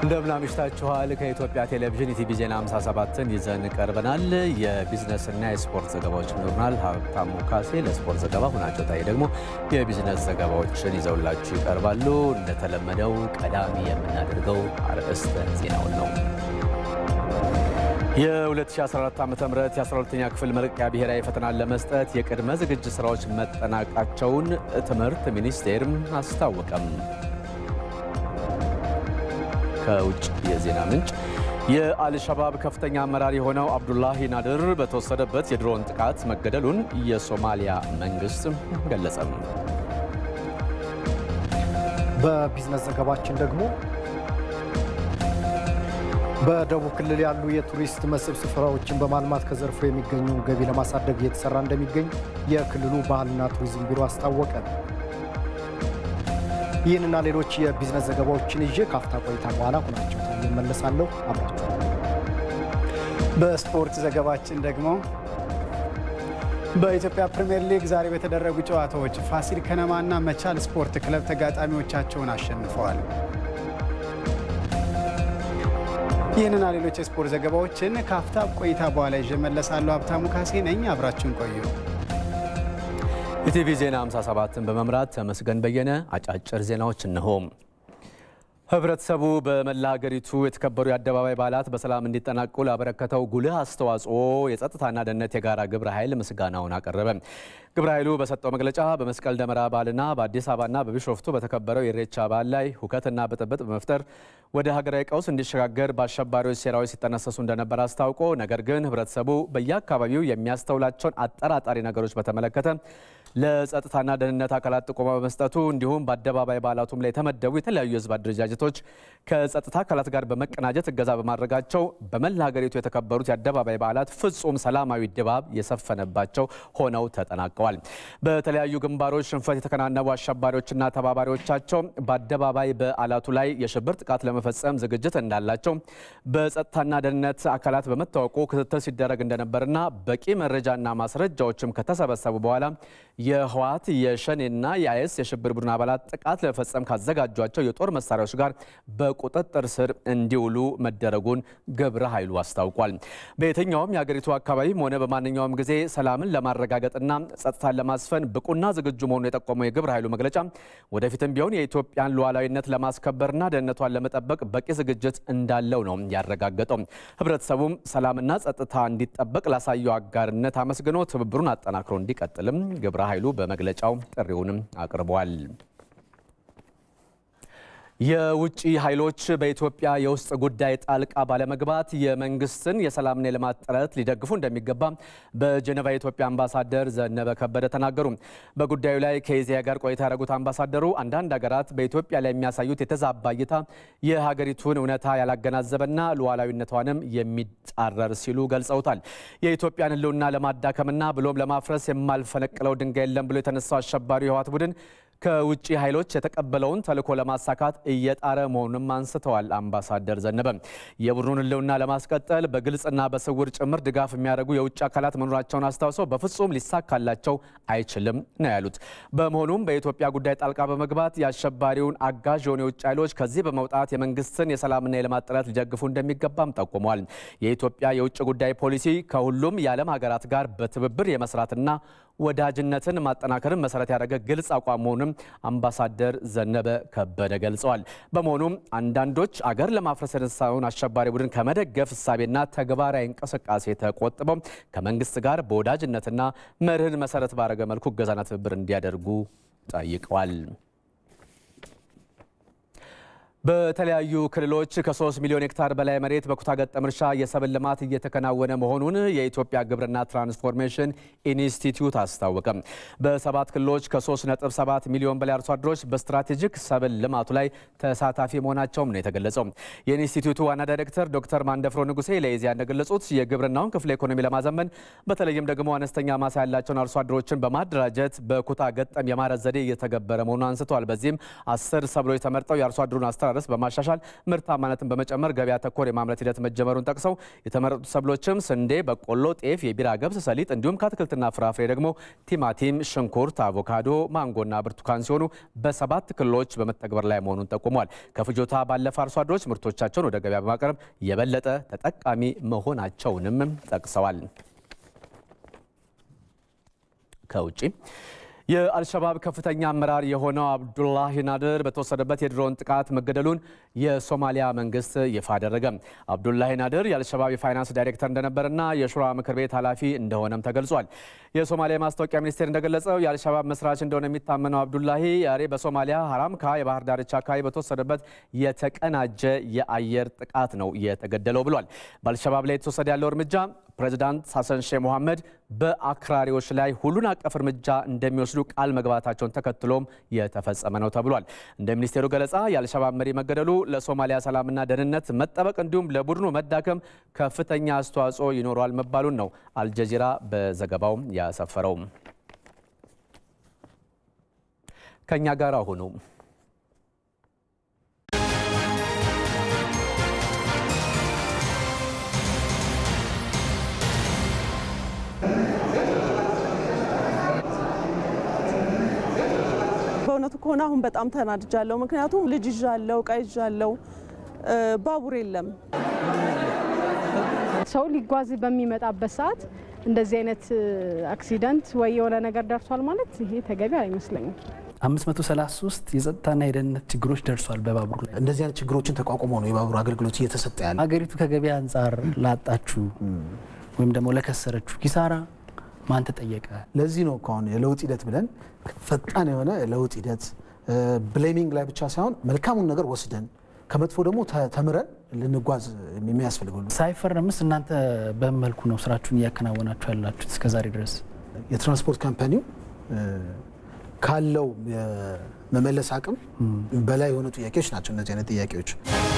እንደምን አምሽታችኋል። ከኢትዮጵያ ቴሌቪዥን ኢቲቪ ዜና 57ን ይዘን ቀርበናል። የቢዝነስና የስፖርት ዘገባዎች ይኖሩናል። ሀብታሙ ካሴ ለስፖርት ዘገባ፣ ሁናቸው ታዬ ደግሞ የቢዝነስ ዘገባዎችን ይዘውላችሁ ይቀርባሉ። እንደተለመደው ቀዳሚ የምናደርገው አርዕስተ ዜናውን ነው። የ2014 ዓ ም የ12ኛ ክፍል መልቀቂያ ብሔራዊ ፈተናን ለመስጠት የቅድመ ዝግጅት ስራዎች መጠናቃቸውን ትምህርት ሚኒስቴር አስታወቀም። ከውጭ የዜና ምንጭ የአልሸባብ ከፍተኛ አመራር የሆነው አብዱላሂ ናድር በተወሰደበት የድሮን ጥቃት መገደሉን የሶማሊያ መንግስት ገለጸም። በቢዝነስ ዘገባችን ደግሞ በደቡብ ክልል ያሉ የቱሪስት መስህብ ስፍራዎችን በማልማት ከዘርፉ የሚገኙ ገቢ ለማሳደግ እየተሰራ እንደሚገኝ የክልሉ ባህልና ቱሪዝም ቢሮ አስታወቀ። ይህንና ሌሎች የቢዝነስ ዘገባዎችን ይዤ ካፍታ ቆይታ በኋላ ሁናቸው እመለሳለሁ። አብራችሁ በስፖርት ዘገባችን ደግሞ በኢትዮጵያ ፕሪምየር ሊግ ዛሬ በተደረጉ ጨዋታዎች ፋሲል ከነማና መቻል ስፖርት ክለብ ተጋጣሚዎቻቸውን አሸንፈዋል። ይህንና ሌሎች የስፖርት ዘገባዎችን ከአፍታ ቆይታ በኋላ ይዤ እመለሳለሁ። ሀብታሙ ካሴ ነኝ። አብራችሁን ቆዩ። ኢቲቪ ዜና 57ን በመምራት ተመስገን በየነ። አጫጭር ዜናዎች እነሆ። ህብረተሰቡ በመላ ሀገሪቱ የተከበሩ የአደባባይ በዓላት በሰላም እንዲጠናቁ ላበረከተው ጉልህ አስተዋጽኦ የጸጥታና ደህንነት የጋራ ግብረ ኃይል ምስጋናውን አቀረበ። ግብረ ኃይሉ በሰጠው መግለጫ በመስቀል ደመራ በዓልና በአዲስ አበባና በቢሾፍቱ በተከበረው የኢሬቻ በዓል ላይ ሁከትና ብጥብጥ በመፍጠር ወደ ሀገራዊ ቀውስ እንዲሸጋገር በአሸባሪዎች ሴራዎች ሲጠነሰሱ እንደነበር አስታውቆ ነገር ግን ህብረተሰቡ በየአካባቢው የሚያስተውላቸውን አጠራጣሪ ነገሮች በተመለከተ ለጸጥታና ደህንነት አካላት ጥቆማ በመስጠቱ እንዲሁም በአደባባይ በዓላቱም ላይ የተመደቡ የተለያዩ የህዝብ አደረጃጀቶች ከጸጥታ አካላት ጋር በመቀናጀት እገዛ በማድረጋቸው በመላ ሀገሪቱ የተከበሩት የአደባባይ በዓላት ፍጹም ሰላማዊ ድባብ የሰፈነባቸው ሆነው ተጠናቀዋል። በተለያዩ ግንባሮች ሽንፈት የተከናነቡ አሸባሪዎችና ተባባሪዎቻቸው በአደባባይ በዓላቱ ላይ የሽብር ጥቃት ለመፈጸም ዝግጅት እንዳላቸው በጸጥታና ደህንነት አካላት በመታወቁ ክትትል ሲደረግ እንደነበርና በቂ መረጃና ማስረጃዎችም ከተሰበሰቡ በኋላ የህወሓት የሸኔና የአይኤስ የሽብር ቡድን አባላት ጥቃት ለመፈጸም ካዘጋጇቸው የጦር መሳሪያዎች ጋር በቁጥጥር ስር እንዲውሉ መደረጉን ግብረ ኃይሉ አስታውቋል። በየትኛውም የሀገሪቱ አካባቢም ሆነ በማንኛውም ጊዜ ሰላምን ለማረጋገጥና ጸጥታን ለማስፈን ብቁና ዝግጁ መሆኑን የጠቆመው የግብረ ኃይሉ መግለጫ ወደፊትም ቢሆን የኢትዮጵያን ሉዓላዊነት ለማስከበርና ደህንነቷን ለመጠበቅ በቂ ዝግጅት እንዳለው ነው ያረጋገጠው። ህብረተሰቡም ሰላምና ጸጥታ እንዲጠበቅ ላሳየው አጋርነት አመስግኖ ትብብሩን አጠናክሮ እንዲቀጥልም ግብረ ኃይሉ በመግለጫው ጥሪውንም አቅርቧል። የውጭ ኃይሎች በኢትዮጵያ የውስጥ ጉዳይ ጣልቃ ባለመግባት የመንግስትን የሰላምና የልማት ጥረት ሊደግፉ እንደሚገባ በጀኔቫ የኢትዮጵያ አምባሳደር ዘነበ ከበደ ተናገሩ። በጉዳዩ ላይ ከኢዜአ ጋር ቆይታ ያደረጉት አምባሳደሩ አንዳንድ ሀገራት በኢትዮጵያ ላይ የሚያሳዩት የተዛባ እይታ የሀገሪቱን እውነታ ያላገናዘበና ሉዓላዊነቷንም የሚጻረር ሲሉ ገልጸውታል። የኢትዮጵያን ሕልውና ለማዳከምና ብሎም ለማፍረስ የማልፈነቅለው ድንጋይ የለም ብሎ የተነሳው አሸባሪው የህወሓት ቡድን ከውጭ ኃይሎች የተቀበለውን ተልዕኮ ለማሳካት እየጣረ መሆኑንም አንስተዋል። አምባሳደር ዘነበ የቡድኑን ህልውና ለማስቀጠል በግልጽና በስውር ጭምር ድጋፍ የሚያደርጉ የውጭ አካላት መኖራቸውን አስታውሰው በፍጹም ሊሳካላቸው አይችልም ነው ያሉት። በመሆኑም በኢትዮጵያ ጉዳይ ጣልቃ በመግባት የአሸባሪውን አጋዥ የሆኑ የውጭ ኃይሎች ከዚህ በመውጣት የመንግስትን የሰላምና የልማት ጥረት ሊደግፉ እንደሚገባም ጠቁመዋል። የኢትዮጵያ የውጭ ጉዳይ ፖሊሲ ከሁሉም የዓለም ሀገራት ጋር በትብብር የመስራትና ወዳጅነትን ማጠናከርን መሰረት ያደረገ ግልጽ አቋም መሆኑንም አምባሳደር ዘነበ ከበደ ገልጸዋል። በመሆኑም አንዳንዶች አገር ለማፍረስ የተነሳውን አሸባሪ ቡድን ከመደገፍ እሳቤና ተግባራዊ እንቅስቃሴ ተቆጥበው ከመንግስት ጋር በወዳጅነትና መርህን መሰረት ባደረገ መልኩ እገዛና ትብብር እንዲያደርጉ ጠይቀዋል። በተለያዩ ክልሎች ከ3 ሚሊዮን ሄክታር በላይ መሬት በኩታ ገጠም እርሻ የሰብል ልማት እየተከናወነ መሆኑን የኢትዮጵያ ግብርና ትራንስፎርሜሽን ኢንስቲትዩት አስታወቀ። በሰባት ክልሎች ከ3.7 ሚሊዮን በላይ አርሶ አደሮች በስትራቴጂክ ሰብል ልማቱ ላይ ተሳታፊ መሆናቸውም ነው የተገለጸው። የኢንስቲትዩቱ ዋና ዳይሬክተር ዶክተር ማንደፍሮ ንጉሴ ለኢዜአ እንደገለጹት የግብርናውን ክፍለ ኢኮኖሚ ለማዘመን በተለይም ደግሞ አነስተኛ ማሳ ያላቸውን አርሶ አደሮችን በማደራጀት በኩታ ገጠም የማረስ ዘዴ እየተገበረ መሆኑን አንስተዋል። በዚህም አስር ሰብሎች ተመርጠው የአርሶ አደሩን አስተራረስ አስተራረስ በማሻሻል ምርታማነትን በመጨመር ገበያ ተኮር የማምረት ሂደት መጀመሩን ጠቅሰው የተመረጡት ሰብሎችም ስንዴ፣ በቆሎ፣ ጤፍ፣ የቢራ ገብስ፣ ሰሊጥ እንዲሁም ከአትክልትና ፍራፍሬ ደግሞ ቲማቲም፣ ሽንኩርት፣ አቮካዶ፣ ማንጎና ብርቱካን ሲሆኑ በሰባት ክልሎች በመተግበር ላይ መሆኑን ጠቁመዋል። ከፍጆታ ባለፈ አርሶ አደሮች ምርቶቻቸውን ወደ ገበያ በማቅረብ የበለጠ ተጠቃሚ መሆናቸውንም ጠቅሰዋል። ከውጭ የአልሸባብ ከፍተኛ አመራር የሆነው አብዱላሂ ናድር በተወሰደበት የድሮን ጥቃት መገደሉን የሶማሊያ መንግስት ይፋ አደረገ። አብዱላሂ ናድር የአልሸባብ የፋይናንስ ዳይሬክተር እንደነበርና የሹራ ምክር ቤት ኃላፊ እንደሆነም ተገልጿል። የሶማሊያ የማስታወቂያ ሚኒስቴር እንደገለጸው የአልሸባብ መስራች እንደሆነ የሚታመነው አብዱላሂ ዛሬ በሶማሊያ ሀራምካ የባህር ዳርቻ አካባቢ በተወሰደበት የተቀናጀ የአየር ጥቃት ነው የተገደለው ብሏል። በአልሸባብ ላይ የተወሰደ ያለው እርምጃ ፕሬዚዳንት ሐሰን ሼህ መሐመድ በአክራሪዎች ላይ ሁሉን አቀፍ እርምጃ እንደሚወስዱ ቃል መግባታቸውን ተከትሎም የተፈጸመ ነው ተብሏል። እንደ ሚኒስቴሩ ገለጻ የአልሸባብ መሪ መገደሉ ለሶማሊያ ሰላምና ደህንነት መጠበቅ እንዲሁም ለቡድኑ መዳከም ከፍተኛ አስተዋጽኦ ይኖረዋል መባሉን ነው አልጀዚራ በዘገባው ያሰፈረው። ከእኛ ጋር ሁኑ። በእውነቱ ከሆነ አሁን በጣም ተናድጃለሁ። ምክንያቱም ልጅ ይዣለሁ፣ እቃ ይዣለሁ፣ ባቡር የለም። ሰው ሊጓዝ በሚመጣበት ሰዓት እንደዚህ አይነት አክሲደንት ወይ የሆነ ነገር ደርሷል ማለት ይሄ ተገቢ አይመስለኝም። 533 የጸጥታና የደህንነት ችግሮች ደርሷል በባቡር ላይ። እንደዚህ አይነት ችግሮችን ተቋቁሞ ነው የባቡር አገልግሎት እየተሰጠ ያለ። ሀገሪቱ ከገበያ አንጻር ላጣችሁ ወይም ደግሞ ለከሰረችሁ ኪሳራ ማን ተጠየቀ? ለዚህ ነው እኮ አሁን የለውጥ ሂደት ብለን ፈጣን የሆነ ለውጥ ሂደት ብሌሚንግ ላይ ብቻ ሳይሆን መልካሙን ነገር ወስደን ከመጥፎ ደግሞ ተምረን ልንጓዝ የሚያስፈልገው ሳይፈረምስ እናንተ በምን መልኩ ነው ስራችሁን እያከናወናችሁ ያላችሁት እስከዛሬ ድረስ? የትራንስፖርት ካምፓኒው ካለው የመመለስ አቅም በላይ የሆኑ ጥያቄዎች ናቸው እነዚህ አይነት ጥያቄዎች።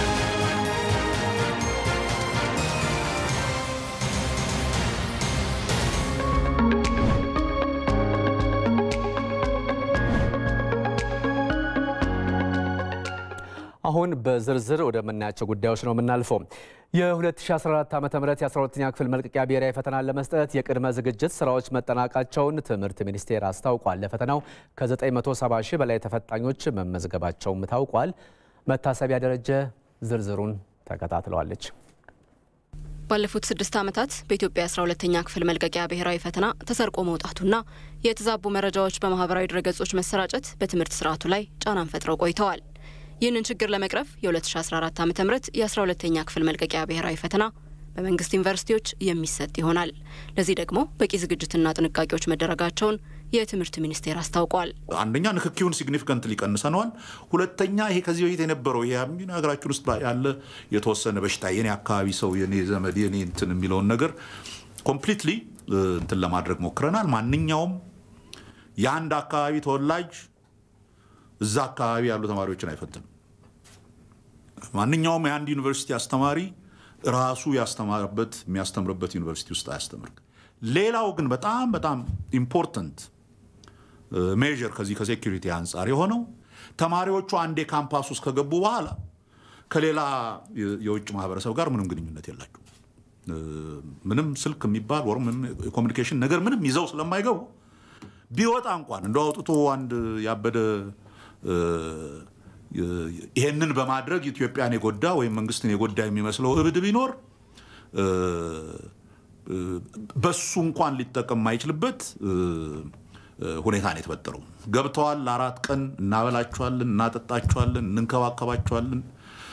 አሁን በዝርዝር ወደምናያቸው ጉዳዮች ነው የምናልፈው። የ2014 ዓ ም የ12ኛ ክፍል መልቀቂያ ብሔራዊ ፈተናን ለመስጠት የቅድመ ዝግጅት ስራዎች መጠናቃቸውን ትምህርት ሚኒስቴር አስታውቋል። ለፈተናው ከ970 ሺህ በላይ ተፈታኞች መመዝገባቸውም ታውቋል። መታሰቢያ ደረጀ ዝርዝሩን ተከታትለዋለች። ባለፉት ስድስት ዓመታት በኢትዮጵያ 12ተኛ ክፍል መልቀቂያ ብሔራዊ ፈተና ተሰርቆ መውጣቱና የተዛቡ መረጃዎች በማህበራዊ ድረገጾች መሰራጨት በትምህርት ስርዓቱ ላይ ጫናን ፈጥረው ቆይተዋል። ይህንን ችግር ለመቅረፍ የ2014 ዓ ም የ12ተኛ ክፍል መልቀቂያ ብሔራዊ ፈተና በመንግስት ዩኒቨርሲቲዎች የሚሰጥ ይሆናል። ለዚህ ደግሞ በቂ ዝግጅትና ጥንቃቄዎች መደረጋቸውን የትምህርት ሚኒስቴር አስታውቋል። አንደኛ ንክኪውን ሲግኒፊካንትሊ ቀንሰነዋል። ሁለተኛ ይሄ ከዚህ በፊት የነበረው ይሄ ሀገራችን ውስጥ ያለ የተወሰነ በሽታ የኔ አካባቢ ሰው የኔ ዘመድ የኔ እንትን የሚለውን ነገር ኮምፕሊትሊ እንትን ለማድረግ ሞክረናል። ማንኛውም የአንድ አካባቢ ተወላጅ እዛ አካባቢ ያሉ ተማሪዎችን አይፈትንም። ማንኛውም የአንድ ዩኒቨርሲቲ አስተማሪ ራሱ ያስተማረበት የሚያስተምርበት ዩኒቨርሲቲ ውስጥ አያስተምር። ሌላው ግን በጣም በጣም ኢምፖርተንት ሜዥር ከዚህ ከሴኪሪቲ አንጻር የሆነው ተማሪዎቹ አንዴ ካምፓስ ውስጥ ከገቡ በኋላ ከሌላ የውጭ ማህበረሰብ ጋር ምንም ግንኙነት የላቸው። ምንም ስልክ የሚባል ወር የኮሚኒኬሽን ነገር ምንም ይዘው ስለማይገቡ ቢወጣ እንኳን እንደ አውጥቶ አንድ ያበደ ይሄንን በማድረግ ኢትዮጵያን የጎዳ ወይም መንግስትን የጎዳ የሚመስለው እብድ ቢኖር በሱ እንኳን ሊጠቀም የማይችልበት ሁኔታ ነው የተፈጠረው። ገብተዋል። ለአራት ቀን እናበላቸዋለን፣ እናጠጣቸዋለን፣ እንንከባከባቸዋለን።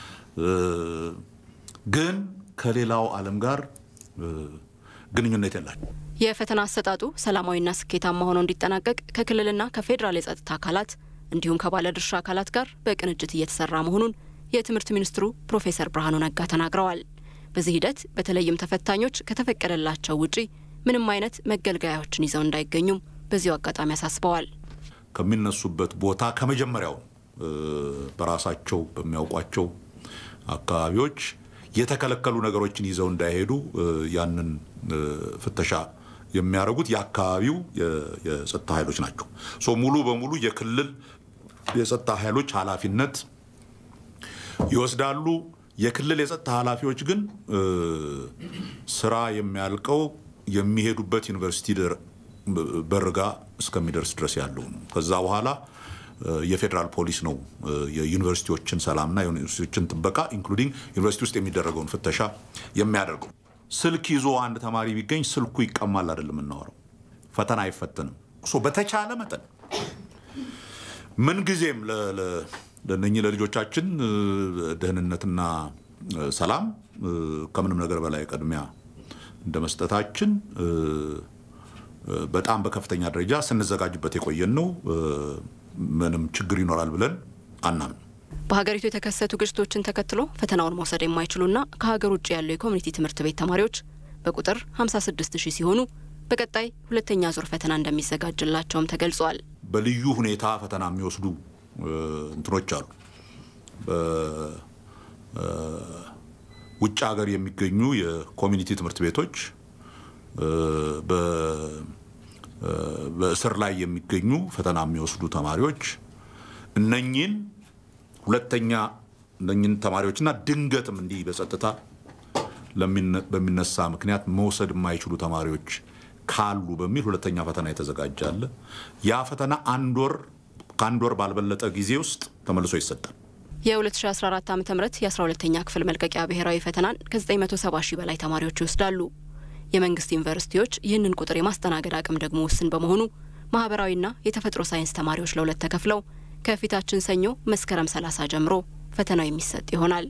ግን ከሌላው ዓለም ጋር ግንኙነት የላቸው። የፈተና አሰጣጡ ሰላማዊና ስኬታማ ሆኖ እንዲጠናቀቅ ከክልልና ከፌዴራል የጸጥታ አካላት እንዲሁም ከባለድርሻ አካላት ጋር በቅንጅት እየተሰራ መሆኑን የትምህርት ሚኒስትሩ ፕሮፌሰር ብርሃኑ ነጋ ተናግረዋል። በዚህ ሂደት በተለይም ተፈታኞች ከተፈቀደላቸው ውጪ ምንም አይነት መገልገያዎችን ይዘው እንዳይገኙም በዚሁ አጋጣሚ አሳስበዋል። ከሚነሱበት ቦታ ከመጀመሪያው በራሳቸው በሚያውቋቸው አካባቢዎች የተከለከሉ ነገሮችን ይዘው እንዳይሄዱ ያንን ፍተሻ የሚያደርጉት የአካባቢው የጸጥታ ኃይሎች ናቸው። ሶ ሙሉ በሙሉ የክልል የጸጥታ ኃይሎች ኃላፊነት ይወስዳሉ። የክልል የጸጥታ ኃላፊዎች ግን ስራ የሚያልቀው የሚሄዱበት ዩኒቨርሲቲ በርጋ እስከሚደርስ ድረስ ያለው ነው። ከዛ በኋላ የፌዴራል ፖሊስ ነው የዩኒቨርሲቲዎችን ሰላምና የዩኒቨርሲቲዎችን ጥበቃ ኢንክሉዲንግ ዩኒቨርሲቲ ውስጥ የሚደረገውን ፍተሻ የሚያደርገው። ስልክ ይዞ አንድ ተማሪ ቢገኝ ስልኩ ይቀማል አይደለም የምናወራው፣ ፈተና አይፈተንም። በተቻለ መጠን ምንጊዜም ለእነኚህ ለልጆቻችን ደህንነትና ሰላም ከምንም ነገር በላይ ቅድሚያ እንደ መስጠታችን በጣም በከፍተኛ ደረጃ ስንዘጋጅበት የቆየን ነው። ምንም ችግር ይኖራል ብለን አናምን። በሀገሪቱ የተከሰቱ ግጭቶችን ተከትሎ ፈተናውን መውሰድ የማይችሉና ከሀገር ውጭ ያሉ የኮሚኒቲ ትምህርት ቤት ተማሪዎች በቁጥር 56 ሺህ ሲሆኑ በቀጣይ ሁለተኛ ዙር ፈተና እንደሚዘጋጅላቸውም ተገልጿል። በልዩ ሁኔታ ፈተና የሚወስዱ እንትኖች አሉ። ውጭ ሀገር የሚገኙ የኮሚኒቲ ትምህርት ቤቶች በእስር ላይ የሚገኙ ፈተና የሚወስዱ ተማሪዎች እነኚህን ሁለተኛ እነኚህን ተማሪዎችና ድንገትም እንዲህ በጸጥታ በሚነሳ ምክንያት መውሰድ የማይችሉ ተማሪዎች ካሉ በሚል ሁለተኛ ፈተና የተዘጋጃለ። ያ ፈተና አንድ ወር ከአንድ ወር ባልበለጠ ጊዜ ውስጥ ተመልሶ ይሰጣል። የ2014 ዓ ም የ12ተኛ ክፍል መልቀቂያ ብሔራዊ ፈተናን ከ970 ሺህ በላይ ተማሪዎች ይወስዳሉ። የመንግስት ዩኒቨርሲቲዎች ይህንን ቁጥር የማስተናገድ አቅም ደግሞ ውስን በመሆኑ ማህበራዊና የተፈጥሮ ሳይንስ ተማሪዎች ለሁለት ተከፍለው ከፊታችን ሰኞ መስከረም 30 ጀምሮ ፈተናው የሚሰጥ ይሆናል።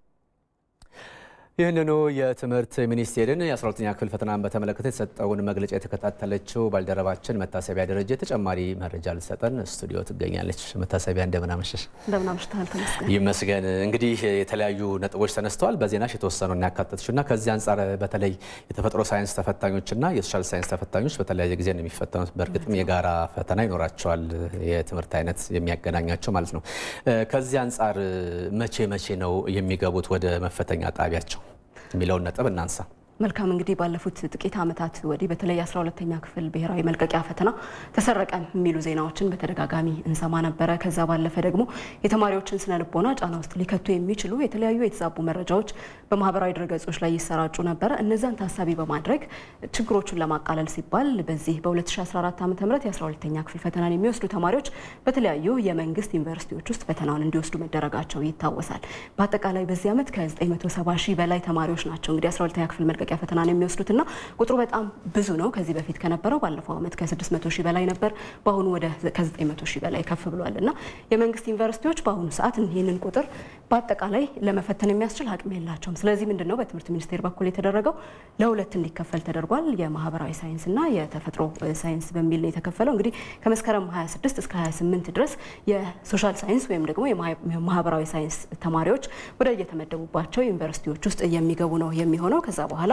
ይህንኑ የትምህርት ሚኒስቴርን የ12ኛ ክፍል ፈተናን በተመለከተ የተሰጠውን መግለጫ የተከታተለችው ባልደረባችን መታሰቢያ ደረጀ ተጨማሪ መረጃ ልትሰጠን ስቱዲዮ ትገኛለች። መታሰቢያ እንደምን አመሸሽ? እንደምን አምሽተሃል ተመስገን። ይመስገን። እንግዲህ የተለያዩ ነጥቦች ተነስተዋል። በዜናሽ የተወሰነውን ያካተትሽ እና ከዚህ አንጻር በተለይ የተፈጥሮ ሳይንስ ተፈታኞችና የሶሻል ሳይንስ ተፈታኞች በተለያየ ጊዜ ነው የሚፈተኑት። በእርግጥም የጋራ ፈተና ይኖራቸዋል፣ የትምህርት አይነት የሚያገናኛቸው ማለት ነው። ከዚህ አንጻር መቼ መቼ ነው የሚገቡት ወደ መፈተኛ ጣቢያቸው የሚለውን ነጥብ እናንሳ። መልካም እንግዲህ ባለፉት ጥቂት ዓመታት ወዲህ በተለይ የአስራ ሁለተኛ ክፍል ብሔራዊ መልቀቂያ ፈተና ተሰረቀ የሚሉ ዜናዎችን በተደጋጋሚ እንሰማ ነበረ። ከዛ ባለፈ ደግሞ የተማሪዎችን ስነ ልቦና ጫና ውስጥ ሊከቱ የሚችሉ የተለያዩ የተዛቡ መረጃዎች በማህበራዊ ድረገጾች ላይ ይሰራጩ ነበረ። እነዛን ታሳቢ በማድረግ ችግሮቹን ለማቃለል ሲባል በዚህ በ2014 ዓ ም የ12ተኛ ክፍል ፈተናን የሚወስዱ ተማሪዎች በተለያዩ የመንግስት ዩኒቨርሲቲዎች ውስጥ ፈተናውን እንዲወስዱ መደረጋቸው ይታወሳል። በአጠቃላይ በዚህ ዓመት ከ970 ሺህ በላይ ተማሪዎች ናቸው እንግዲህ 12ተኛ ክፍል መልቀቂያ ፈተናን የሚወስዱትና ቁጥሩ በጣም ብዙ ነው። ከዚህ በፊት ከነበረው ባለፈው ዓመት ከ600 ሺህ በላይ ነበር። በአሁኑ ወደ ከ900 ሺህ በላይ ከፍ ብሏል እና የመንግስት ዩኒቨርሲቲዎች በአሁኑ ሰዓት ይህንን ቁጥር በአጠቃላይ ለመፈተን የሚያስችል አቅም የላቸውም። ስለዚህ ምንድን ነው በትምህርት ሚኒስቴር በኩል የተደረገው ለሁለት እንዲከፈል ተደርጓል። የማህበራዊ ሳይንስና የተፈጥሮ ሳይንስ በሚል ነው የተከፈለው። እንግዲህ ከመስከረም 26 እስከ 28 ድረስ የሶሻል ሳይንስ ወይም ደግሞ የማህበራዊ ሳይንስ ተማሪዎች ወደ የተመደቡባቸው ዩኒቨርሲቲዎች ውስጥ የሚገቡ ነው የሚሆነው። ከዛ በኋላ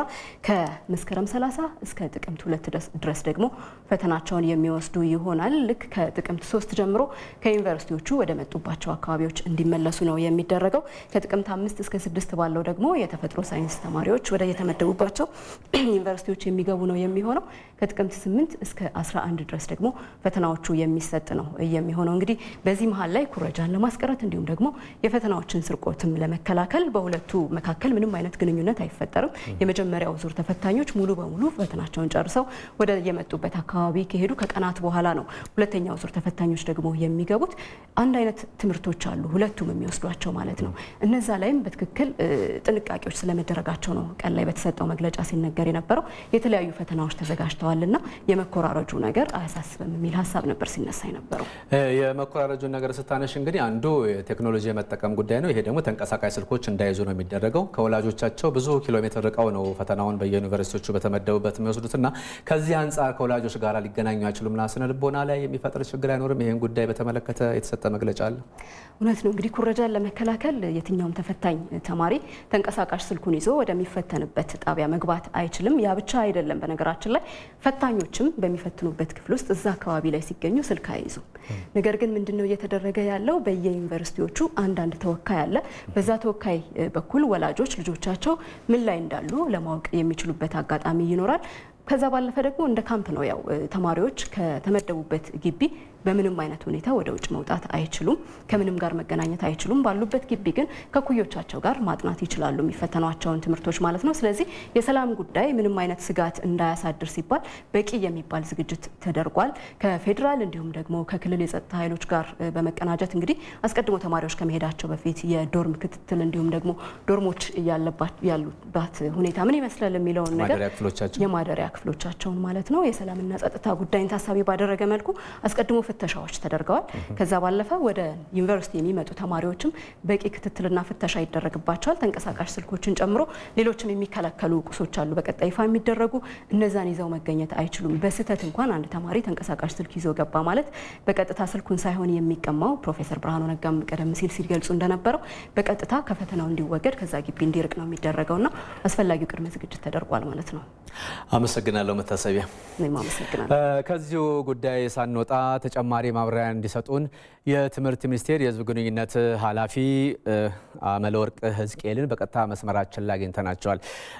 ከመስከረም 30 እስከ ጥቅምት ሁለት ድረስ ደግሞ ፈተናቸውን የሚወስዱ ይሆናል። ልክ ከጥቅምት ሶስት ጀምሮ ከዩኒቨርሲቲዎቹ ወደ መጡባቸው አካባቢዎች እንዲመለሱ ነው የሚደረገው። ከጥቅምት አምስት እስከ ስድስት ባለው ደግሞ የተፈጥሮ ሳይንስ ተማሪዎች ወደ የተመደቡባቸው ዩኒቨርሲቲዎች የሚገቡ ነው የሚሆነው። ከጥቅምት ስምንት እስከ 11 ድረስ ደግሞ ፈተናዎቹ የሚሰጥ ነው የሚሆነው። እንግዲህ በዚህ መሀል ላይ ኩረጃን ለማስቀረት እንዲሁም ደግሞ የፈተናዎችን ስርቆትም ለመከላከል በሁለቱ መካከል ምንም አይነት ግንኙነት አይፈጠርም። የመጀመሪያው ዙር ተፈታኞች ሙሉ በሙሉ ፈተናቸውን ጨርሰው ወደ የመጡበት አካባቢ ከሄዱ ከቀናት በኋላ ነው ሁለተኛው ዙር ተፈታኞች ደግሞ የሚገቡት። አንድ አይነት ትምህርቶች አሉ ሁለቱም የሚወስዷቸው ማለት ነው። እነዛ ላይም በትክክል ጥንቃቄዎች ስለመደረጋቸው ነው ቀን ላይ በተሰጠው መግለጫ ሲነገር የነበረው። የተለያዩ ፈተናዎች ተዘጋጅተዋልና የመኮራረጁ ነገር አያሳስብም የሚል ሀሳብ ነበር ሲነሳ የነበረው። የመኮራረጁን ነገር ስታነሽ እንግዲህ አንዱ የቴክኖሎጂ የመጠቀም ጉዳይ ነው። ይሄ ደግሞ ተንቀሳቃሽ ስልኮች እንዳይዙ ነው የሚደረገው። ከወላጆቻቸው ብዙ ኪሎ ሜትር ርቀው ነው ፈተናውን በየዩኒቨርሲቲዎቹ በተመደቡበት የሚወስዱት እና ከዚህ አንጻር ከወላጆች ጋር ሊገናኙ አይችሉምና ስነ ልቦና ላይ የሚፈጥር ችግር አይኖርም? ይህን ጉዳይ በተመለከተ የተሰጠ መግለጫ አለ? እውነት ነው እንግዲህ ኩረጃን ለመከላከል የትኛውም ተፈታኝ ተማሪ ተንቀሳቃሽ ስልኩን ይዞ ወደሚፈተንበት ጣቢያ መግባት አይችልም። ያ ብቻ አይደለም። በነገራችን ላይ ፈታኞችም በሚፈትኑበት ክፍል ውስጥ እዛ አካባቢ ላይ ሲገኙ ስልክ አይይዙም። ነገር ግን ምንድነው እየተደረገ ያለው? በየዩኒቨርሲቲዎቹ አንዳንድ ተወካይ አለ። በዛ ተወካይ በኩል ወላጆች ልጆቻቸው ምን ላይ እንዳሉ ለማወቅ የሚችሉበት አጋጣሚ ይኖራል። ከዛ ባለፈ ደግሞ እንደ ካምፕ ነው ያው ተማሪዎች ከተመደቡበት ግቢ በምንም አይነት ሁኔታ ወደ ውጭ መውጣት አይችሉም። ከምንም ጋር መገናኘት አይችሉም። ባሉበት ግቢ ግን ከኩዮቻቸው ጋር ማጥናት ይችላሉ፣ የሚፈተኗቸውን ትምህርቶች ማለት ነው። ስለዚህ የሰላም ጉዳይ ምንም አይነት ስጋት እንዳያሳድር ሲባል በቂ የሚባል ዝግጅት ተደርጓል። ከፌዴራል እንዲሁም ደግሞ ከክልል የጸጥታ ኃይሎች ጋር በመቀናጀት እንግዲህ አስቀድሞ ተማሪዎች ከመሄዳቸው በፊት የዶርም ክትትል እንዲሁም ደግሞ ዶርሞች ያሉባት ሁኔታ ምን ይመስላል የሚለውን ነገር የማደሪያ ክፍሎቻቸውን ማለት ነው የሰላምና ጸጥታ ጉዳይን ታሳቢ ባደረገ መልኩ አስቀድሞ ፍተሻዎች ተደርገዋል። ከዛ ባለፈ ወደ ዩኒቨርሲቲ የሚመጡ ተማሪዎችም በቂ ክትትልና ፍተሻ ይደረግባቸዋል። ተንቀሳቃሽ ስልኮችን ጨምሮ ሌሎችም የሚከለከሉ ቁሶች አሉ በቀጣይ ይፋ የሚደረጉ እነዛን ይዘው መገኘት አይችሉም። በስህተት እንኳን አንድ ተማሪ ተንቀሳቃሽ ስልክ ይዞ ገባ ማለት በቀጥታ ስልኩን ሳይሆን የሚቀማው ፕሮፌሰር ብርሃኑ ነጋም ቀደም ሲል ሲገልጹ እንደነበረው በቀጥታ ከፈተናው እንዲወገድ ከዛ ግቢ እንዲርቅ ነው የሚደረገውና አስፈላጊው ቅድመ ዝግጅት ተደርጓል ማለት ነው። አመሰግናለሁ መታሰቢያ። እኔም አመሰግናለሁ። ከዚሁ ጉዳይ ሳንወጣ ተጨማሪ ማብራሪያ እንዲሰጡን የትምህርት ሚኒስቴር የሕዝብ ግንኙነት ኃላፊ አመለወርቅ ሕዝቅኤልን በቀጥታ መስመራችን ላይ አግኝተናቸዋል።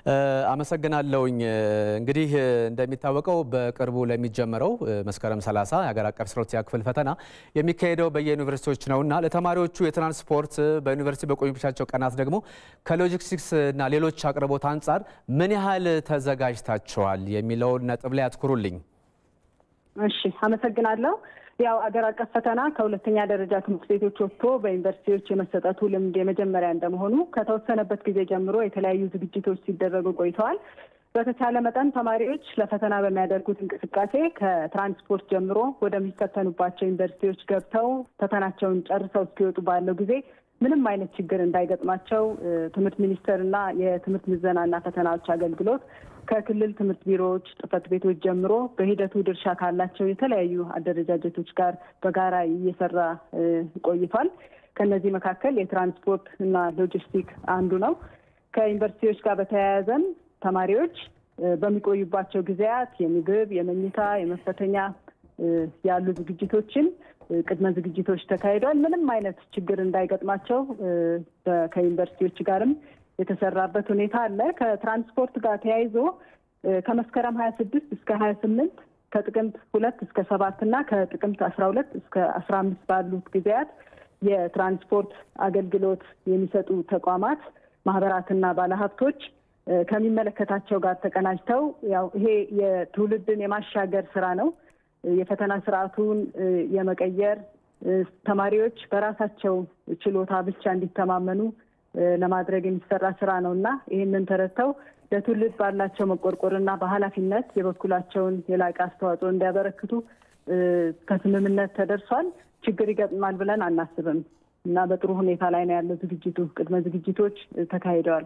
አመሰግናለሁኝ። እንግዲህ እንደሚታወቀው በቅርቡ ለሚጀመረው መስከረም 30 የሀገር አቀፍ አስራ ክፍል ፈተና የሚካሄደው በየዩኒቨርሲቲዎች ነውና ለተማሪዎቹ የትራንስፖርት በዩኒቨርሲቲ በቆዩባቸው ቀናት ደግሞ ከሎጂስቲክስ እና ሌሎች አቅርቦት አንጻር ምን ያህል ተዘጋጅታቸዋል የሚለውን ነጥብ ላይ አትኩሩልኝ። እሺ፣ አመሰግናለሁ። ያው አገር አቀፍ ፈተና ከሁለተኛ ደረጃ ትምህርት ቤቶች ወጥቶ በዩኒቨርሲቲዎች የመሰጠቱ ልምድ የመጀመሪያ እንደመሆኑ ከተወሰነበት ጊዜ ጀምሮ የተለያዩ ዝግጅቶች ሲደረጉ ቆይተዋል። በተቻለ መጠን ተማሪዎች ለፈተና በሚያደርጉት እንቅስቃሴ ከትራንስፖርት ጀምሮ ወደሚፈተኑባቸው ዩኒቨርሲቲዎች ገብተው ፈተናቸውን ጨርሰው እስኪወጡ ባለው ጊዜ ምንም አይነት ችግር እንዳይገጥማቸው ትምህርት ሚኒስቴርና የትምህርት ምዘናና ፈተናዎች አገልግሎት ከክልል ትምህርት ቢሮዎች ጽሕፈት ቤቶች ጀምሮ በሂደቱ ድርሻ ካላቸው የተለያዩ አደረጃጀቶች ጋር በጋራ እየሰራ ቆይቷል። ከነዚህ መካከል የትራንስፖርት እና ሎጂስቲክ አንዱ ነው። ከዩኒቨርሲቲዎች ጋር በተያያዘም ተማሪዎች በሚቆዩባቸው ጊዜያት የምግብ፣ የመኝታ፣ የመፈተኛ ያሉ ዝግጅቶችን ቅድመ ዝግጅቶች ተካሂዷል። ምንም አይነት ችግር እንዳይገጥማቸው ከዩኒቨርሲቲዎች ጋርም የተሰራበት ሁኔታ አለ። ከትራንስፖርት ጋር ተያይዞ ከመስከረም ሀያ ስድስት እስከ ሀያ ስምንት ከጥቅምት ሁለት እስከ ሰባት እና ከጥቅምት አስራ ሁለት እስከ አስራ አምስት ባሉት ጊዜያት የትራንስፖርት አገልግሎት የሚሰጡ ተቋማት ማህበራትና ባለሀብቶች ከሚመለከታቸው ጋር ተቀናጅተው ያው ይሄ የትውልድን የማሻገር ስራ ነው። የፈተና ስርዓቱን የመቀየር ተማሪዎች በራሳቸው ችሎታ ብቻ እንዲተማመኑ ለማድረግ የሚሰራ ስራ ነው እና ይህንን ተረድተው ለትውልድ ባላቸው መቆርቆርና በኃላፊነት የበኩላቸውን የላቀ አስተዋጽኦ እንዲያበረክቱ ከስምምነት ተደርሷል። ችግር ይገጥማል ብለን አናስብም እና በጥሩ ሁኔታ ላይ ነው ያለው ዝግጅቱ። ቅድመ ዝግጅቶች ተካሂደዋል።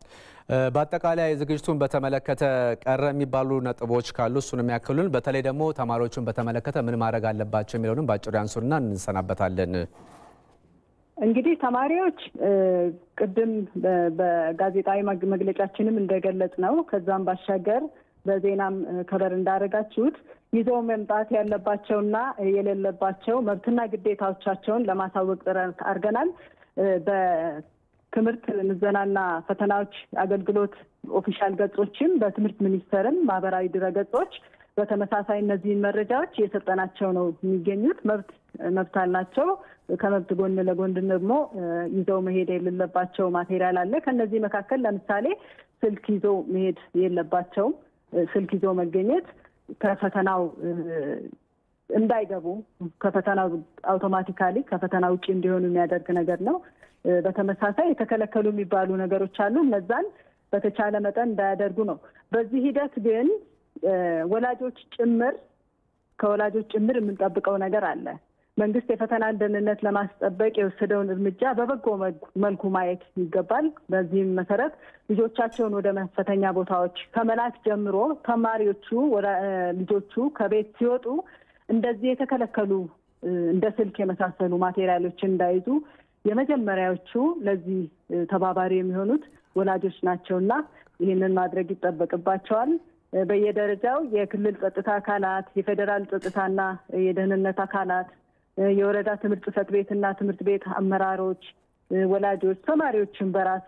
በአጠቃላይ ዝግጅቱን በተመለከተ ቀረ የሚባሉ ነጥቦች ካሉ እሱን የሚያክሉን፣ በተለይ ደግሞ ተማሪዎቹን በተመለከተ ምን ማድረግ አለባቸው የሚለውንም በአጭሩ ያንሱና እንሰናበታለን። እንግዲህ ተማሪዎች ቅድም በጋዜጣዊ መግለጫችንም እንደገለጽ ነው ከዛም ባሻገር በዜናም ከበር እንዳደረጋችሁት ይዘው መምጣት ያለባቸውና የሌለባቸው መብትና ግዴታዎቻቸውን ለማሳወቅ ጥረት አድርገናል። በትምህርት ምዘናና ፈተናዎች አገልግሎት ኦፊሻል ገጾችም በትምህርት ሚኒስቴርም ማህበራዊ ድረገጾች በተመሳሳይ እነዚህን መረጃዎች እየሰጠናቸው ነው የሚገኙት። መብት መብት አላቸው። ከመብት ጎን ለጎን ደግሞ ይዘው መሄድ የሌለባቸው ማቴሪያል አለ። ከነዚህ መካከል ለምሳሌ ስልክ ይዞ መሄድ የለባቸውም። ስልክ ይዞ መገኘት ከፈተናው እንዳይገቡ ከፈተናው አውቶማቲካሊ ከፈተና ውጭ እንዲሆኑ የሚያደርግ ነገር ነው። በተመሳሳይ የተከለከሉ የሚባሉ ነገሮች አሉ። እነዛን በተቻለ መጠን እንዳያደርጉ ነው። በዚህ ሂደት ግን ወላጆች ጭምር ከወላጆች ጭምር የምንጠብቀው ነገር አለ። መንግስት የፈተናን ደህንነት ለማስጠበቅ የወሰደውን እርምጃ በበጎ መልኩ ማየት ይገባል። በዚህም መሰረት ልጆቻቸውን ወደ መፈተኛ ቦታዎች ከመላክ ጀምሮ ተማሪዎቹ ልጆቹ ከቤት ሲወጡ እንደዚህ የተከለከሉ እንደ ስልክ የመሳሰሉ ማቴሪያሎችን እንዳይዙ የመጀመሪያዎቹ ለዚህ ተባባሪ የሚሆኑት ወላጆች ናቸውና ይህንን ማድረግ ይጠበቅባቸዋል። በየደረጃው የክልል ጸጥታ አካላት፣ የፌዴራል ጸጥታና የደህንነት አካላት፣ የወረዳ ትምህርት ጽሕፈት ቤትና ትምህርት ቤት አመራሮች፣ ወላጆች፣ ተማሪዎችን በራሱ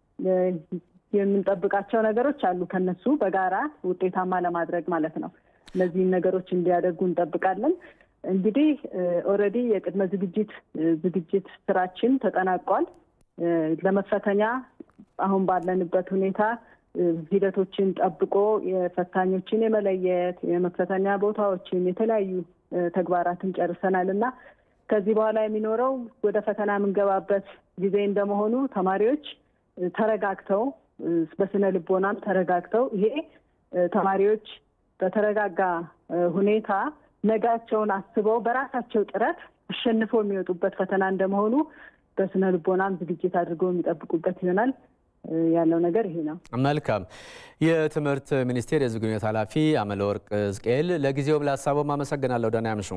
የምንጠብቃቸው ነገሮች አሉ። ከነሱ በጋራ ውጤታማ ለማድረግ ማለት ነው። እነዚህን ነገሮች እንዲያደርጉ እንጠብቃለን። እንግዲህ ኦልሬዲ የቅድመ ዝግጅት ዝግጅት ስራችን ተጠናቋል። ለመፈተኛ አሁን ባለንበት ሁኔታ ሂደቶችን ጠብቆ የፈታኞችን የመለየት የመፈተኛ ቦታዎችን የተለያዩ ተግባራትን ጨርሰናል እና ከዚህ በኋላ የሚኖረው ወደ ፈተና የምንገባበት ጊዜ እንደመሆኑ ተማሪዎች ተረጋግተው በስነ ልቦናም ተረጋግተው ይሄ ተማሪዎች በተረጋጋ ሁኔታ ነጋቸውን አስበው በራሳቸው ጥረት አሸንፈው የሚወጡበት ፈተና እንደመሆኑ በስነ ልቦናም ዝግጅት አድርገው የሚጠብቁበት ይሆናል። ያለው ነገር ይሄ ነው። መልካም። የትምህርት ሚኒስቴር የሕዝብ ግንኙነት ኃላፊ አመለወርቅ ዝቅኤል ለጊዜውም ለሀሳቡም አመሰግናለሁ። ደህና ያምሹ።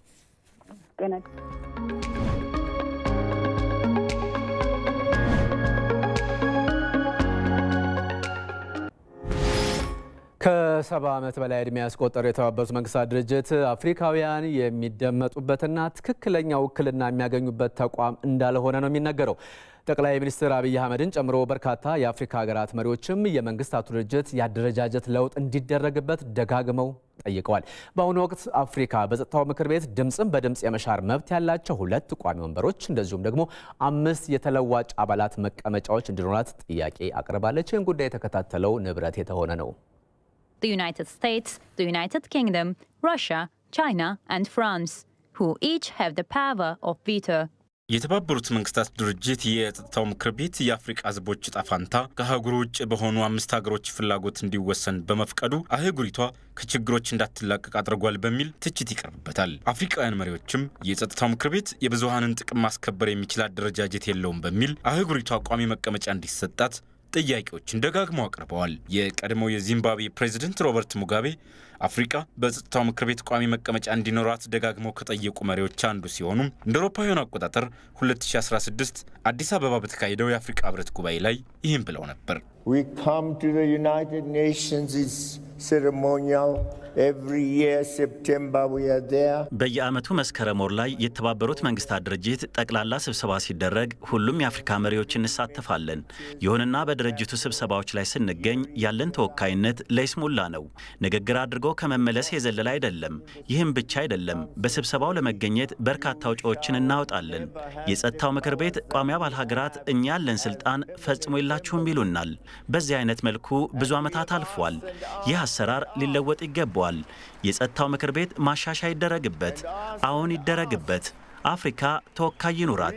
ከሰባ ዓመት በላይ ዕድሜ ያስቆጠረው የተባበሩት መንግስታት ድርጅት አፍሪካውያን የሚደመጡበትና ትክክለኛ ውክልና የሚያገኙበት ተቋም እንዳልሆነ ነው የሚነገረው። ጠቅላይ ሚኒስትር አብይ አህመድን ጨምሮ በርካታ የአፍሪካ ሀገራት መሪዎችም የመንግስታቱ ድርጅት የአደረጃጀት ለውጥ እንዲደረግበት ደጋግመው ጠይቀዋል። በአሁኑ ወቅት አፍሪካ በጸጥታው ምክር ቤት ድምፅን በድምፅ የመሻር መብት ያላቸው ሁለት ቋሚ ወንበሮች እንደዚሁም ደግሞ አምስት የተለዋጭ አባላት መቀመጫዎች እንዲኖራት ጥያቄ አቅርባለች። ይህን ጉዳይ የተከታተለው ንብረት የተሆነ ነው። the United States, the United Kingdom, Russia, China, and France, who each have the power of veto. የተባበሩት መንግስታት ድርጅት የጸጥታው ምክር ቤት የአፍሪቃ ህዝቦች ዕጣ ፈንታ ከአህጉሩ ውጭ በሆኑ አምስት ሀገሮች ፍላጎት እንዲወሰን በመፍቀዱ አህጉሪቷ ከችግሮች እንዳትላቀቅ አድርጓል በሚል ትችት ይቀርብበታል። አፍሪቃውያን መሪዎችም የጸጥታው ምክር ቤት የብዙሀንን ጥቅም ማስከበር የሚችል አደረጃጀት የለውም በሚል አህጉሪቷ ቋሚ መቀመጫ እንዲሰጣት ጥያቄዎችን ደጋግመው አቅርበዋል። የቀድሞው የዚምባብዌ ፕሬዚደንት ሮበርት ሙጋቤ አፍሪቃ በጸጥታው ምክር ቤት ቋሚ መቀመጫ እንዲኖራት ደጋግመው ከጠየቁ መሪዎች አንዱ ሲሆኑ እንደ አውሮፓውያኑ አቆጣጠር 2016 አዲስ አበባ በተካሄደው የአፍሪቃ ህብረት ጉባኤ ላይ ይህም ብለው ነበር። በየዓመቱ መስከረም ወር ላይ የተባበሩት መንግስታት ድርጅት ጠቅላላ ስብሰባ ሲደረግ ሁሉም የአፍሪካ መሪዎች እንሳተፋለን። ይሁንና በድርጅቱ ስብሰባዎች ላይ ስንገኝ ያለን ተወካይነት ለይስሙላ ነው። ንግግር አድርጎ ከመመለስ የዘለለ አይደለም። ይህም ብቻ አይደለም። በስብሰባው ለመገኘት በርካታ ወጪዎችን እናወጣለን። የጸጥታው ምክር ቤት ቋሚ አባል ሀገራት እኛ ያለን ስልጣን ፈጽሞ የላችሁም ይሉናል። በዚህ አይነት መልኩ ብዙ ዓመታት አልፏል። ይህ አሰራር ሊለወጥ ይገባዋል። የጸጥታው ምክር ቤት ማሻሻያ ይደረግበት። አሁን ይደረግበት። አፍሪካ ተወካይ ይኑራት።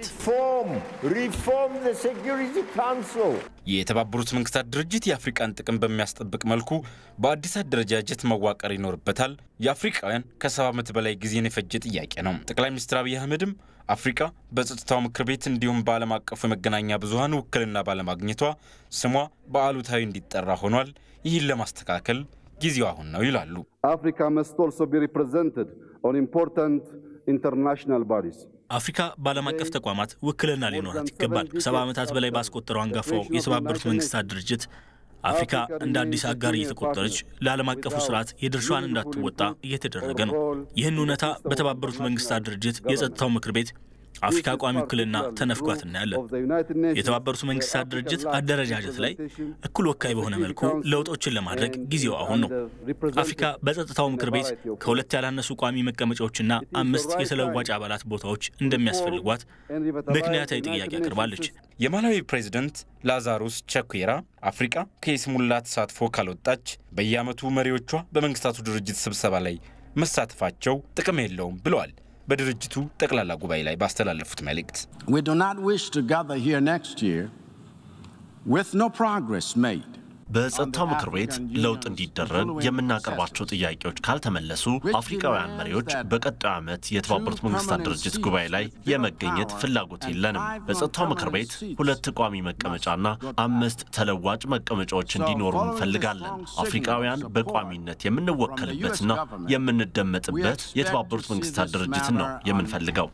የተባበሩት መንግስታት ድርጅት የአፍሪቃን ጥቅም በሚያስጠብቅ መልኩ በአዲስ አደረጃጀት መዋቀር ይኖርበታል። የአፍሪቃውያን ከሰባ ዓመት በላይ ጊዜን የፈጀ ጥያቄ ነው። ጠቅላይ ሚኒስትር አብይ አህመድም አፍሪካ በጸጥታው ምክር ቤት እንዲሁም በዓለም አቀፉ የመገናኛ ብዙኃን ውክልና ባለማግኘቷ ስሟ በአሉታዊ እንዲጠራ ሆኗል። ይህን ለማስተካከል ጊዜው አሁን ነው ይላሉ። አፍሪካ መስት ኦልሶ ቢ ሪፕሬዘንትድ ኦን ኢምፖርታንት ኢንተርናሽናል ባዲስ አፍሪካ በዓለም አቀፍ ተቋማት ውክልና ሊኖራት ይገባል። ከሰባ ዓመታት በላይ ባስቆጠረው አንጋፋው የተባበሩት መንግስታት ድርጅት አፍሪካ እንደ አዲስ አጋር እየተቆጠረች ለዓለም አቀፉ ስርዓት የድርሻዋን እንዳትወጣ እየተደረገ ነው። ይህን እውነታ በተባበሩት መንግስታት ድርጅት የጸጥታው ምክር ቤት አፍሪካ ቋሚ ውክልና ተነፍጓት እናያለን። የተባበሩት መንግስታት ድርጅት አደረጃጀት ላይ እኩል ወካይ በሆነ መልኩ ለውጦችን ለማድረግ ጊዜው አሁን ነው። አፍሪካ በጸጥታው ምክር ቤት ከሁለት ያላነሱ ቋሚ መቀመጫዎችና አምስት የተለዋጭ አባላት ቦታዎች እንደሚያስፈልጓት ምክንያታዊ ጥያቄ አቅርባለች። የማላዊ ፕሬዚደንት ላዛሩስ ቸኩራ አፍሪቃ ከይስሙላ ተሳትፎ ካልወጣች በየዓመቱ መሪዎቿ በመንግስታቱ ድርጅት ስብሰባ ላይ መሳተፋቸው ጥቅም የለውም ብለዋል። በድርጅቱ ጠቅላላ ጉባኤ ላይ ባስተላለፉት መልእክት We do not wish to gather here next year with no progress made. በጸጥታው ምክር ቤት ለውጥ እንዲደረግ የምናቀርባቸው ጥያቄዎች ካልተመለሱ አፍሪካውያን መሪዎች በቀጣዩ ዓመት የተባበሩት መንግስታት ድርጅት ጉባኤ ላይ የመገኘት ፍላጎት የለንም። በጸጥታው ምክር ቤት ሁለት ቋሚ መቀመጫና አምስት ተለዋጭ መቀመጫዎች እንዲኖሩ እንፈልጋለን። አፍሪካውያን በቋሚነት የምንወከልበትና የምንደመጥበት የተባበሩት መንግስታት ድርጅትን ነው የምንፈልገው።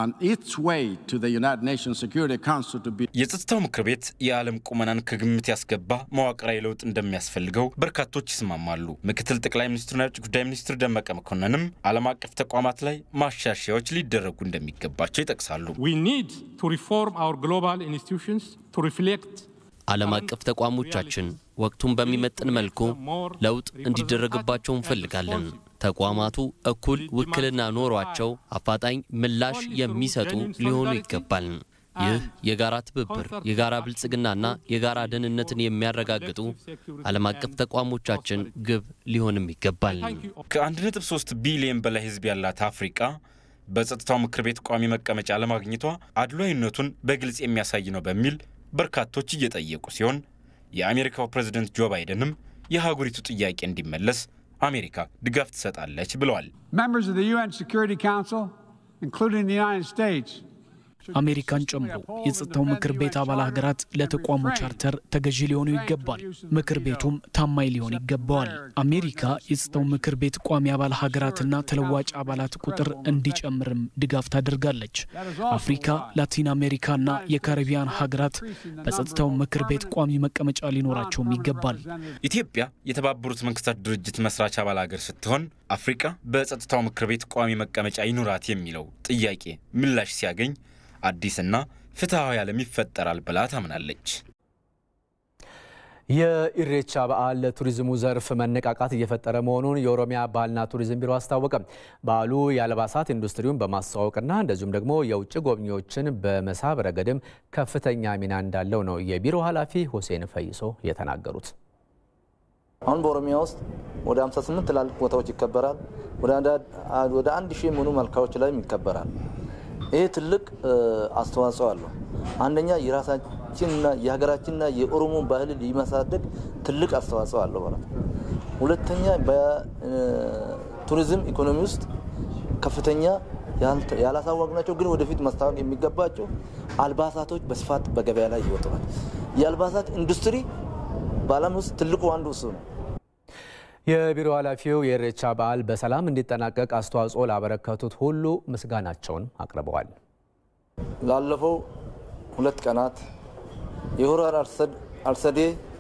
የጸጥታው ምክር ቤት የዓለም ቁመናን ከግምት ያስገባ መዋቅራዊ ለውጥ እንደሚያስፈልገው በርካቶች ይስማማሉ። ምክትል ጠቅላይ ሚኒስትሩና የውጭ ጉዳይ ሚኒስትር ደመቀ መኮንንም ዓለም አቀፍ ተቋማት ላይ ማሻሻያዎች ሊደረጉ እንደሚገባቸው ይጠቅሳሉ። ዓለም አቀፍ ተቋሞቻችን ወቅቱን በሚመጥን መልኩ ለውጥ እንዲደረግባቸው እንፈልጋለን። ተቋማቱ እኩል ውክልና ኖሯቸው አፋጣኝ ምላሽ የሚሰጡ ሊሆኑ ይገባል። ይህ የጋራ ትብብር፣ የጋራ ብልጽግናና የጋራ ደህንነትን የሚያረጋግጡ ዓለም አቀፍ ተቋሞቻችን ግብ ሊሆንም ይገባል። ከ1.3 ቢሊዮን በላይ ሕዝብ ያላት አፍሪቃ በጸጥታው ምክር ቤት ቋሚ መቀመጫ ለማግኘቷ አድሏዊነቱን በግልጽ የሚያሳይ ነው በሚል በርካቶች እየጠየቁ ሲሆን የአሜሪካው ፕሬዝደንት ጆ ባይደንም የሀገሪቱ ጥያቄ እንዲመለስ አሜሪካ ድጋፍ ትሰጣለች ብለዋል። Members of the UN Security Council, including the United States, አሜሪካን ጨምሮ የጸጥታው ምክር ቤት አባል ሀገራት ለተቋሙ ቻርተር ተገዢ ሊሆኑ ይገባል። ምክር ቤቱም ታማኝ ሊሆን ይገባዋል። አሜሪካ የጸጥታው ምክር ቤት ቋሚ አባል ሀገራትና ተለዋጭ አባላት ቁጥር እንዲጨምርም ድጋፍ ታደርጋለች። አፍሪካ፣ ላቲን አሜሪካና የካሪቢያን ሀገራት በጸጥታው ምክር ቤት ቋሚ መቀመጫ ሊኖራቸውም ይገባል። ኢትዮጵያ የተባበሩት መንግስታት ድርጅት መስራች አባል ሀገር ስትሆን አፍሪቃ በጸጥታው ምክር ቤት ቋሚ መቀመጫ ይኑራት የሚለው ጥያቄ ምላሽ ሲያገኝ አዲስና ፍትሐዊ ዓለም ይፈጠራል ብላ ታምናለች። የኢሬቻ በዓል ለቱሪዝሙ ዘርፍ መነቃቃት እየፈጠረ መሆኑን የኦሮሚያ ባህልና ቱሪዝም ቢሮ አስታወቀ። በዓሉ የአልባሳት ኢንዱስትሪውን በማስተዋወቅና እንደዚሁም ደግሞ የውጭ ጎብኚዎችን በመሳብ ረገድም ከፍተኛ ሚና እንዳለው ነው የቢሮ ኃላፊ ሁሴን ፈይሶ የተናገሩት። አሁን በኦሮሚያ ውስጥ ወደ 58 ትላልቅ ቦታዎች ይከበራል። ወደ አንድ ሺህ የሚሆኑ መልካዎች ላይም ይከበራል። ይሄ ትልቅ አስተዋጽኦ አለው። አንደኛ የራሳችንና የሀገራችንና የኦሮሞ ባህል ሊመሳደግ ትልቅ አስተዋጽኦ አለው ማለት ነው። ሁለተኛ በቱሪዝም ኢኮኖሚ ውስጥ ከፍተኛ ያላሳወቅናቸው ግን ወደፊት ማስታወቅ የሚገባቸው አልባሳቶች በስፋት በገበያ ላይ ይወጥራል። የአልባሳት ኢንዱስትሪ በዓለም ውስጥ ትልቁ አንዱ እሱ ነው። የቢሮ ኃላፊው የኢሬቻ በዓል በሰላም እንዲጠናቀቅ አስተዋጽኦ ላበረከቱት ሁሉ ምስጋናቸውን አቅርበዋል። ላለፈው ሁለት ቀናት የሆራ አርሰዴ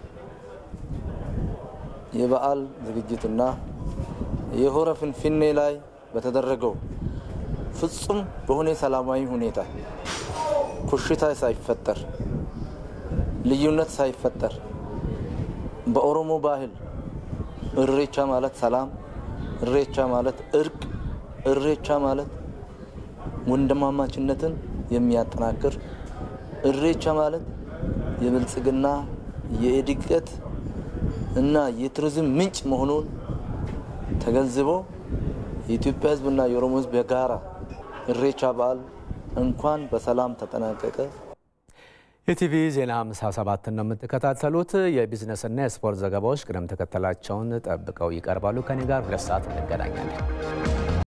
የበዓል ዝግጅትና የሆረ ፍንፍኔ ላይ በተደረገው ፍጹም በሆነ ሰላማዊ ሁኔታ ኩሽታ ሳይፈጠር ልዩነት ሳይፈጠር በኦሮሞ ባህል እሬቻ ማለት ሰላም፣ እሬቻ ማለት እርቅ፣ እሬቻ ማለት ወንድማማችነትን የሚያጠናክር፣ እሬቻ ማለት የብልጽግና የእድገት እና የቱሪዝም ምንጭ መሆኑን ተገንዝቦ የኢትዮጵያ ሕዝብና የኦሮሞ ሕዝብ የጋራ እሬቻ በዓል እንኳን በሰላም ተጠናቀቀ። የቲቪ ዜና 57 ነው የምትከታተሉት። የቢዝነስና የስፖርት ዘገባዎች ቅደም ተከተላቸውን ጠብቀው ይቀርባሉ። ከኔ ጋር ሁለት ሰዓት እንገናኛለን።